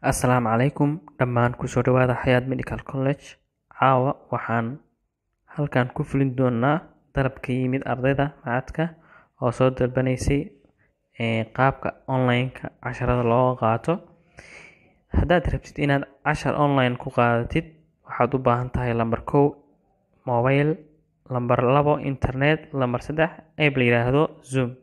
Assalaamu calaykum dhammaan kusoo dhawaada Xayaat Medical College. Caawa waxaan halkan ku fulin doonaa dalab ka yimid ardayda macadka oo soo dalbanaysay ee qaabka online-ka casharada looga qaato. Haddaad rabtid inaad cashar online ku qaadatid, waxaad u baahan tahay lambar kow mobile, lambar labo internet, lambar saddex app la yiraahdo Zoom.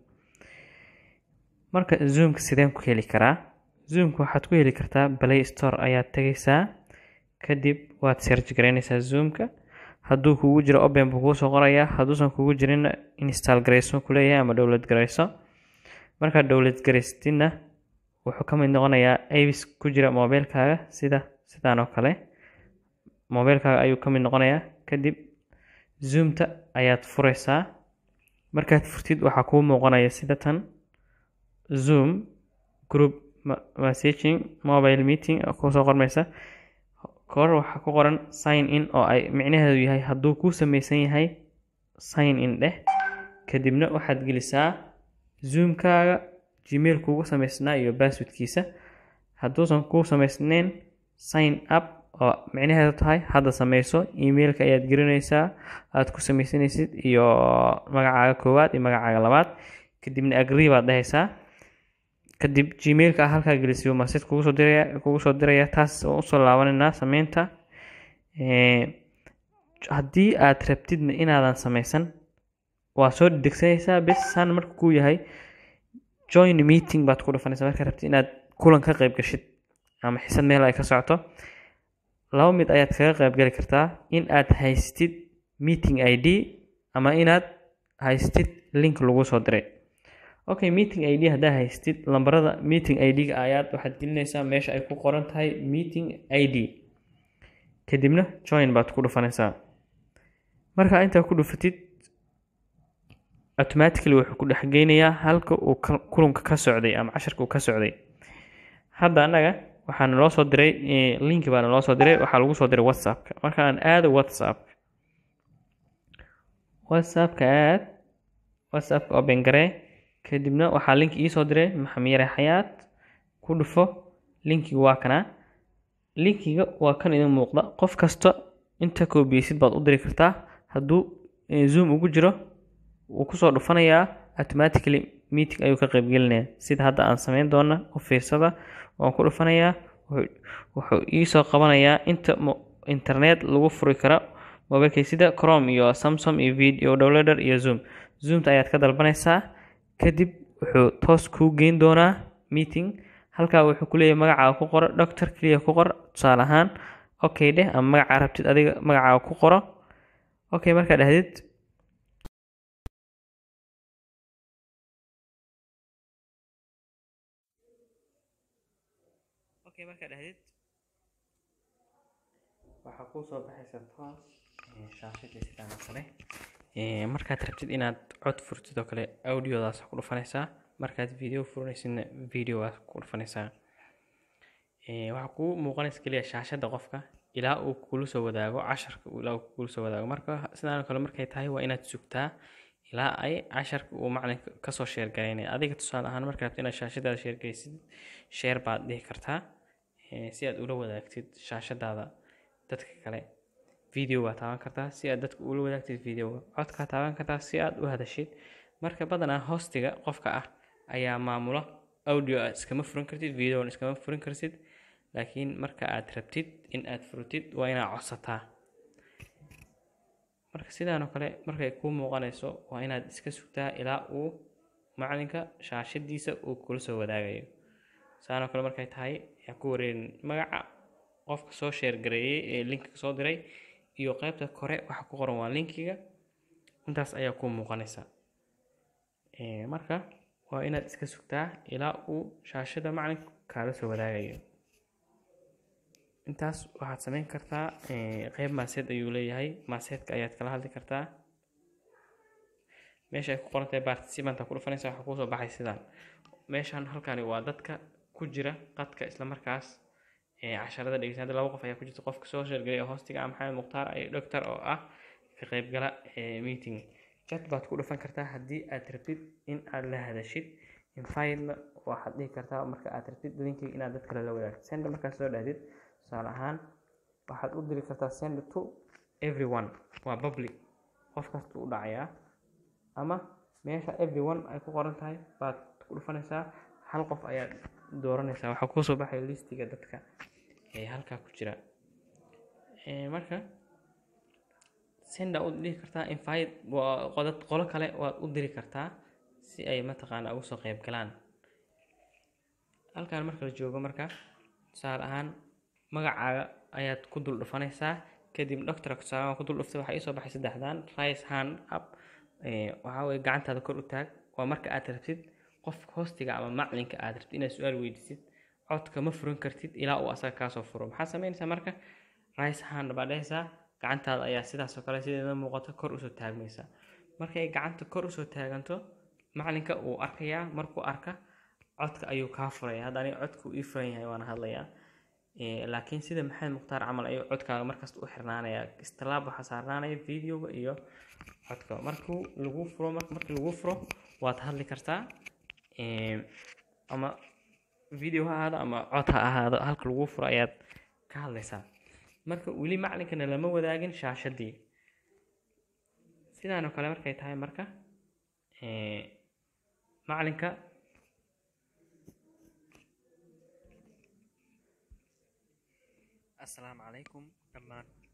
Marka Zoom-ka sideen ku heli karaa? Zoom-ka waxaad ku heli kartaa Play Store ayaad tagaysaa, kadib waad search garaynaysaa Zoom-ka. Hadduu kugu jiro open buu kuu soo qorayaa, hadduusan kugu jirin install garayso ku leeyahay ama download garayso. Markaad download garaysatidna wuxuu ka mid noqonayaa apps ku jira mobilkaaga sida sidaan oo kale. Mobilkaaga ayuu ka mid noqonayaa. Kadib Zoom-ta ayaad furaysaa. Markaad furtid waxaa kuu muuqanaya sida tan Zoom group messaging mobile meeting ku soo qormaysa. Kor waxaa ku qoran sign in oo ay micnaheedu yahay hadduu kuu samaysan yahay sign in dheh. Kadibna waxaad gelisaa Zoom-kaaga Gmail kuugu samaysnaa iyo password-kiisa. Hadduusan kuu samaysnayn sign up oo micnaheedu tahay hadda samayso email-ka ayaad gelinaysaa aad ku samaysanaysid iyo magacaaga koowaad iyo magacaaga labaad. Kadibna agree baad dhahaysaa. Kadib Gmail-ka aad halkaa gelisay message kugu soo diraya kugu soo diraya taas oo u soo laabanayna samaynta. Ee haddii aad rabtidna inaadan samaysan waa soo degsanaysaa bes saan marka kuu yahay join meeting baad ku dhufanaysaa marka rabtid inaad kulan ka qayb gashid ama xisad meel ay ka socoto. Laba mid ayaad kaga qayb gali kartaa in aad haysatid meeting ID ama inaad haysatid link lagu soo diray. Okay meeting ID haddaa haysatid lambarada meeting ID-ga ayaad waxaad gelinaysaa meesha ay ku qoran tahay meeting ID. Kadibna join baad ku dhufanaysaa. Marka intaa ku dhufatid automatically wuxuu ku dhex geynayaa halka uu kulanka ka socday ama casharka uu ka socday. Hadda annaga waxaan loo soo diray link baan loo soo diray waxaa lagu soo diray WhatsApp-ka. Marka aan aado WhatsApp. WhatsApp-ka aad WhatsApp-ka open garee kadibna waxaa link ii soo diray Maxamed Yare Xayaat ku dhufo linkiga waa kana. Linkiga waa kan idin muuqda qof kasta inta koobiyeysid baad u diri kartaa hadduu Zoom ugu jiro wuu ku soo dhufanayaa automatically meeting ayuu ka qayb gelinayaa sida hadda aan samayn doona u fiirsada waan ku dhufanayaa wuxuu ii soo qabanayaa inta internet lagu furi karo mobilkay sida Chrome iyo Samsung iyo video downloader iyo Zoom. Zoom-ta ayaad ka dalbanaysaa kadib wuxuu toos kuu geyn doonaa meeting halkaa wuxuu ku leeyahay magacaaga ku qoro doctor kaliya ku qor tusaale ahaan okay dheh ama magacaa rabtid adiga magacaaga ku qoro okay markaad dhahdid okay markaad dhahdid waxaa kuu soo baxaysa toos shaashadii sidaan oo kale markaad rabtid inaad cod furtid oo kale audiodaas ku dhufanaysaa markaad video furanaysidna videogaas ku dhufanaysaa waxaa kuu muuqanaysa keliya shaashada qofka ilaa uu kula soo wadaago casharka ilaa uu kula soo wadaago marka sidaan oo kale markay tahay waa inaad sugtaa ilaa ay casharka uu macalinka kasoo sheer garaynaya adiga tusaale ahaan markaad rabtid inaad shaashadaada sheer garaysid sheer baad dhihi kartaa si aad ula wadaagtid shaashadaada dadka kale video baad taaban kartaa si aad dadka ula wadaagtid videoga codkaa taaban kartaa si aad u hadashid marka badanaa hostiga qofka ah ayaa maamula audio aad iskama furan kartid videona iskama furan kartid laakiin marka aad rabtid in aad furtid waa inaad codsataa marka sidaan oo kale markay kuu muuqanayso waa inaad iska sugtaa ilaa uu macalinka shaashadiisa uu kula soo wadaagayo sidaan oo kale markay tahay yaa ku wareerin magaca qofka soo sheer gareeyay ee linkiga soo diray iyo qaybta kore waxa ku qoran waa linkiga intaas ayaa kuu muuqanaysa marka waa inaad iska sugtaa ilaa uu shaashada macalinka kaala soo wadaagayo intaas waxaad samayn kartaa qeyb maaseed ayuu leeyahay maaseedka ayaad kala hadli kartaa meesha ay ku qoran tahay participant ku dhufanaysa waxaa kuusoo baxay sidaan meeshan halkani waa dadka ku jira qadka islamarkaas casharada dhegeysan hadda laba qof ayaa ku jirta qofka soo sheergelay oo hoostiga ah maxamed mukhtaar iyo doctor oo ah ka qaybgala meeting chat baad ku dhufan kartaa haddii aad rabtid in aad la hadashid invite waxaad dhihi kartaa marka aad rabtid linkiga inaad dad kale la wadaagtid send markaad soo dhahdid tusaale ahaan waxaad u diri kartaa send to everyone waa public qof kasta u dhacayaa ama meesha everyone ay ku qoran tahay baad ku dhufanaysaa hal qof ayaad dooranaysaa waxaa kusoo baxaya listiga dadka ee halkaa ku jira marka senda u dhihi kartaa invite qodad qolo kale waad u diri kartaa si ay mataqaana ugu soo qeyb galaan halkan marka la joogo marka tusaale ahaan magacaaga ayaad ku dul dhufanaysaa kadib doctor tusaale ku dul dhuftay waxaa iisoo baxay saddexdan rice hand up waxaa weye gacantaada kor u taag waa marka aad rabtid qof hoostiga ama macalinka aad rabtid inaad su-aal weydiisid codka ma furan kartid ilaa uu asaga kaasoo furo maxaad sameynaysaa marka rice hand baa dhehaysaa gacantaada ayaa sidaasoo kale sideeda muuqato kor usoo taagmaysa markay gacanta kor usoo taaganto macalinka uu arkayaa markuu arka codka ayuu kaa furaya hadda aniga codka uu ii furan yahay waana hadlayaa laakiin sida maxamed mukhtaar camal ayuu codkaaga markasta u xirnaanaya istilaab waxaa saarnaanaya videoga iyo codka markuu lagu furo markii lagu furo waad hadli kartaa ama video ha ahaado ama cod ha ahaado halka lagu furo ayaad ka hadlaysaa marka weli macalinkana lama wadaagin shaashadii sidaanoo kale markay tahay marka macalinka asalaamu calaykum dhammaan